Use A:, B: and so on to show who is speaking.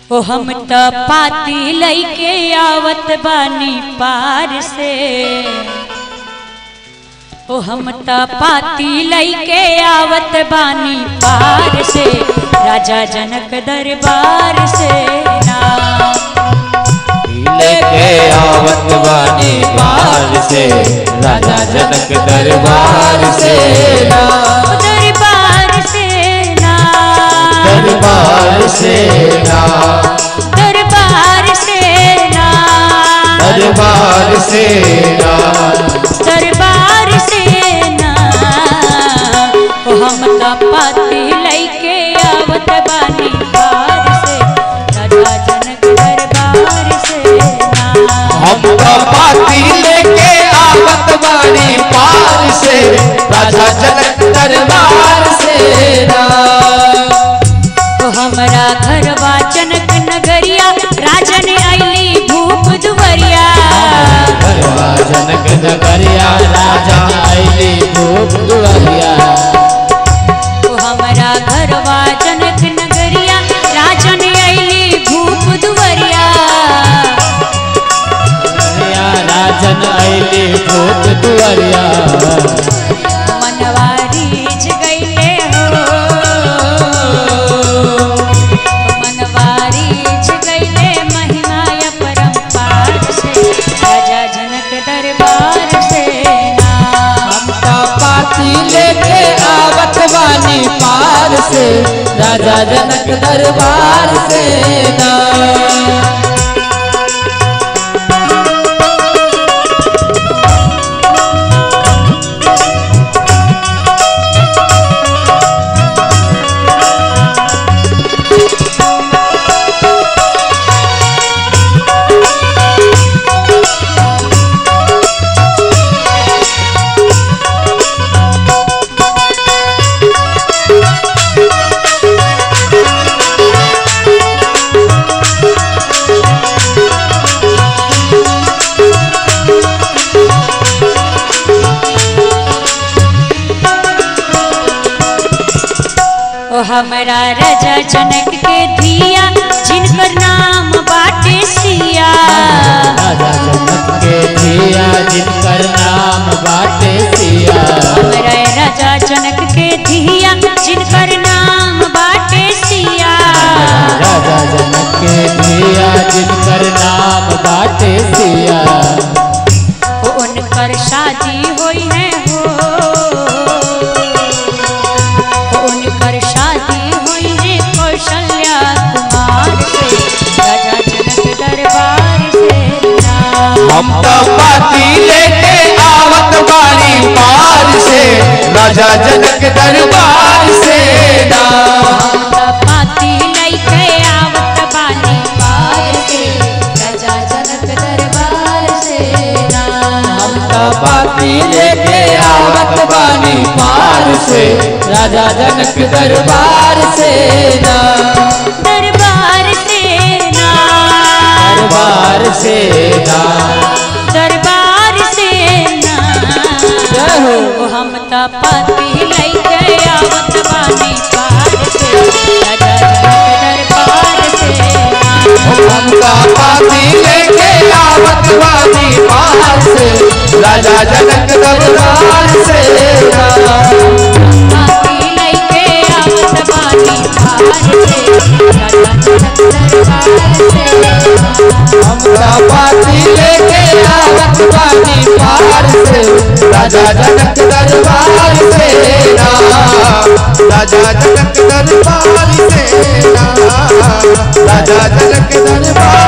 A: ओ हम त पाती लैके आवत बानी पार से ओ हम त पाती लैके आवत बानी पार से राजा जनक दरबार से ना
B: लेके आवत बानी बाहर से राजा जनक दरबार से ना
A: दरबार से ना
B: दरबार से ना
A: दरबार से ना
B: दरबार से ना
A: दरबार से ना ओ हम त पाती लैके आवत बानी पार से राजा जनक दरबार से ना
B: हम तो पाती लेके आवत बानी पार से राजा जनक दरबार से ना
A: ओ हमरा घरवा जनक नगरिया राजन आईली भूप दुवरिया
B: घरवा जनक नगरिया राजा आईली भूप दुआरिया
A: ओ हमरा घरवा जनक नगरिया राजन आईली भूप दुवरिया
B: दुआरिया राजन आईली भूप दुआरिया
A: मनवा रीझ गईले हो मनवा रीझ गईले महिमा अपरंपार से राजा जनक दरबार से ना
B: हम तो पाती लेके आवत बानी पार से राजा जनक दरबार से ना
A: ओ हमरा राजा जनक के धिया जिनकर नाम बाटे सिया
B: राजा जनक के दिया जिनकर नाम बाटे सिया
A: हमरा राजा जनक के धिया जिनकर नाम बाटे सिया
B: राजा जनक के दिया जिनकर नाम बाटे सिया
A: ओ उनकर शादी होई है हो ओ उनकर शादी होई है कौशल्या कुमार से राजा जनक दरबार से ना
B: हम तो पाती लेके आवत बानी पार से राजा जनक दरबार से ना
A: पाती लैके आवत बानी पार से राजा जनक दरबार से ना
B: हम तो पाती लेके आवत बानी पार से राजा जनक दरबार से ना
A: दरबार से ना
B: दरबार से ना
A: दरबार से ना
B: जय हो
A: ओ हम त पाती लैके आवत बानी पार से राजा जनक दरबार से ना
B: हम तो पाती लेके आवत बानी पार से राजा जनक दरबार से ना
A: पाती लैके आवत बानी पार से राजा जनक दरबार से ना
B: हमरा पाती लेके आवत बानी पार से राजा जनक दरबार से ना राजा जनक दरबार से ना राजा जनक दरबार